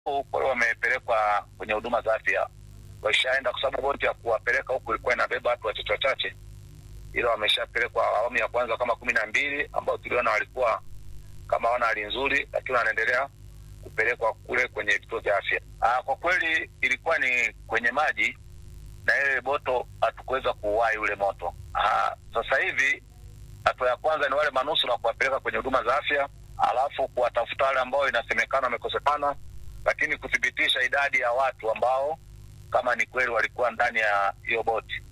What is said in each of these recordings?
kwa hiyo wamepelekwa kwenye huduma za afya, waishaenda kwa sababu boti ya kuwapeleka huku ilikuwa inabeba watu wachache wachache, ila wameshapelekwa awamu ya kwanza kama kumi na mbili ambao tuliona walikuwa kama wana hali nzuri, lakini wanaendelea kupelekwa kule kwenye vituo vya afya. Aa, kwa kweli ilikuwa ni kwenye maji na ile boto hatukuweza kuuwai ule moto. Aa, sasa hivi hatua ya kwanza ni wale manusura kuwapeleka kwenye huduma za afya, alafu kuwatafuta wale ambao inasemekana wamekosekana, lakini kuthibitisha idadi ya watu ambao kama ni kweli walikuwa ndani ya hiyo boti.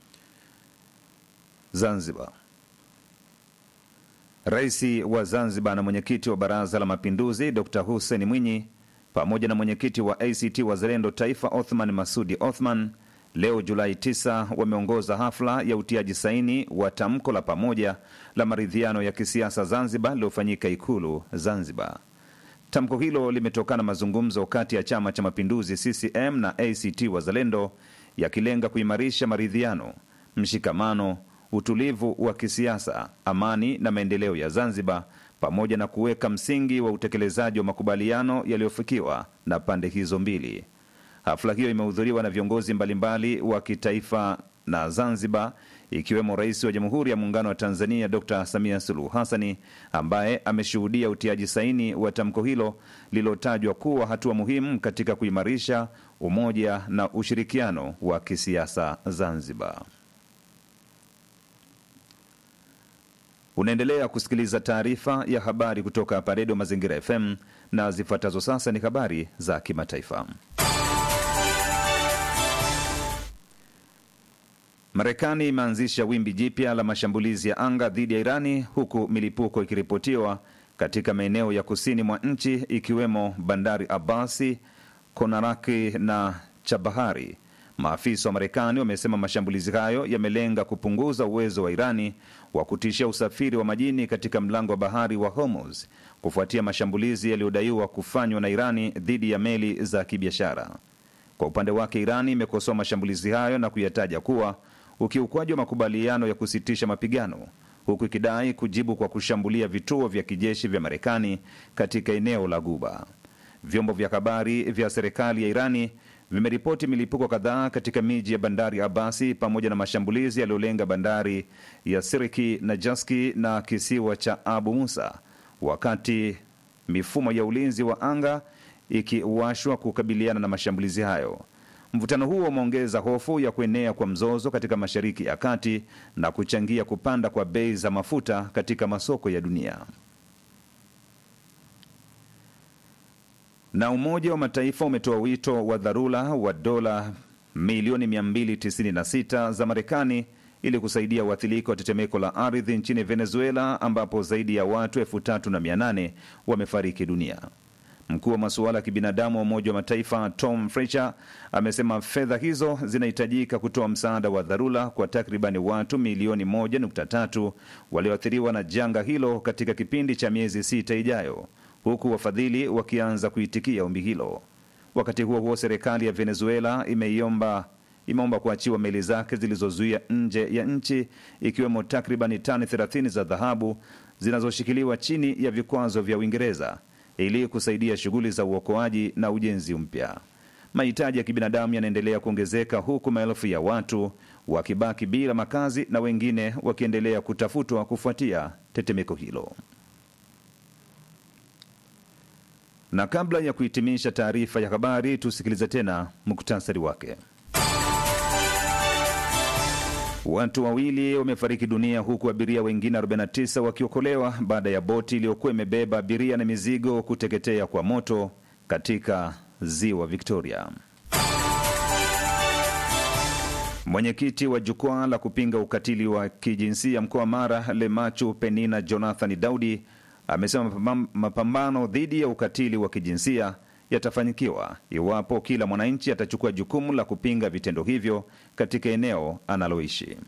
Zanzibar. Rais wa Zanzibar na mwenyekiti wa Baraza la Mapinduzi Dr Hussein Mwinyi pamoja na mwenyekiti wa ACT Wazalendo Taifa Othman Masudi Othman leo Julai 9 wameongoza hafla ya utiaji saini wa tamko la pamoja la maridhiano ya kisiasa Zanzibar lililofanyika Ikulu Zanzibar. Tamko hilo limetokana mazungumzo kati ya Chama cha Mapinduzi CCM na ACT Wazalendo yakilenga kuimarisha maridhiano, mshikamano, utulivu wa kisiasa, amani na maendeleo ya Zanzibar pamoja na kuweka msingi wa utekelezaji wa makubaliano yaliyofikiwa na pande hizo mbili. Hafla hiyo imehudhuriwa na viongozi mbalimbali wa kitaifa na Zanzibar, ikiwemo Rais wa Jamhuri ya Muungano wa Tanzania Dr Samia Suluhu Hassani, ambaye ameshuhudia utiaji saini wa tamko hilo lililotajwa kuwa hatua muhimu katika kuimarisha umoja na ushirikiano wa kisiasa Zanzibar. Unaendelea kusikiliza taarifa ya habari kutoka hapa Redio Mazingira FM na zifuatazo sasa ni habari za kimataifa. Marekani imeanzisha wimbi jipya la mashambulizi ya anga dhidi ya Irani huku milipuko ikiripotiwa katika maeneo ya kusini mwa nchi ikiwemo bandari Abasi, Konaraki na Chabahari. Maafisa wa Marekani wamesema mashambulizi hayo yamelenga kupunguza uwezo wa Irani wa kutishia usafiri wa majini katika mlango wa bahari wa Hormuz kufuatia mashambulizi yaliyodaiwa kufanywa na Irani dhidi ya meli za kibiashara. Kwa upande wake, Irani imekosoa mashambulizi hayo na kuyataja kuwa ukiukwaji wa makubaliano ya kusitisha mapigano, huku ikidai kujibu kwa kushambulia vituo vya kijeshi vya Marekani katika eneo la Guba. Vyombo vya habari vya serikali ya Irani vimeripoti milipuko kadhaa katika miji ya bandari Abasi pamoja na mashambulizi yaliyolenga bandari ya Siriki na Jaski na kisiwa cha Abu Musa, wakati mifumo ya ulinzi wa anga ikiwashwa kukabiliana na mashambulizi hayo. Mvutano huo umeongeza hofu ya kuenea kwa mzozo katika Mashariki ya Kati na kuchangia kupanda kwa bei za mafuta katika masoko ya dunia. Na Umoja wa Mataifa umetoa wito wa dharura wa dola milioni 296 za Marekani ili kusaidia waathirika wa tetemeko la ardhi nchini Venezuela ambapo zaidi ya watu elfu tatu na mia nane wamefariki dunia. Mkuu wa masuala ya kibinadamu wa Umoja wa Mataifa Tom Fletcher amesema fedha hizo zinahitajika kutoa msaada wa dharura kwa takribani watu milioni 1.3 walioathiriwa na janga hilo katika kipindi cha miezi sita ijayo, huku wafadhili wakianza kuitikia ombi hilo. Wakati huo huo, serikali ya Venezuela imeiomba imeomba kuachiwa meli zake zilizozuia nje ya nchi ikiwemo takribani tani 30 za dhahabu zinazoshikiliwa chini ya vikwazo vya Uingereza ili kusaidia shughuli za uokoaji na ujenzi mpya. Mahitaji ya kibinadamu yanaendelea kuongezeka huku maelfu ya watu wakibaki bila makazi na wengine wakiendelea kutafutwa kufuatia tetemeko hilo. Na kabla ya kuhitimisha taarifa ya habari, tusikilize tena muktasari wake. Watu wawili wamefariki dunia huku abiria wengine 49 wakiokolewa baada ya boti iliyokuwa imebeba abiria na mizigo kuteketea kwa moto katika ziwa Victoria. Mwenyekiti wa jukwaa la kupinga ukatili wa kijinsia mkoa wa Mara, Lemachu Penina Jonathan Daudi amesema mapambano dhidi ya ukatili wa kijinsia yatafanyikiwa iwapo kila mwananchi atachukua jukumu la kupinga vitendo hivyo katika eneo analoishi.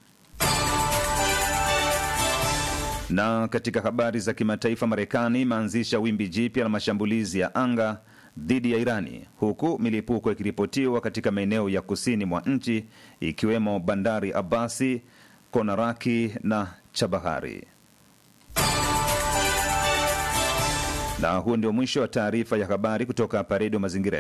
Na katika habari za kimataifa, Marekani imeanzisha wimbi jipya la mashambulizi ya anga dhidi ya Irani huku milipuko ikiripotiwa katika maeneo ya kusini mwa nchi ikiwemo bandari Abasi, Konaraki na Chabahari. Na huo ndio mwisho wa taarifa ya habari kutoka hapa Redio Mazingira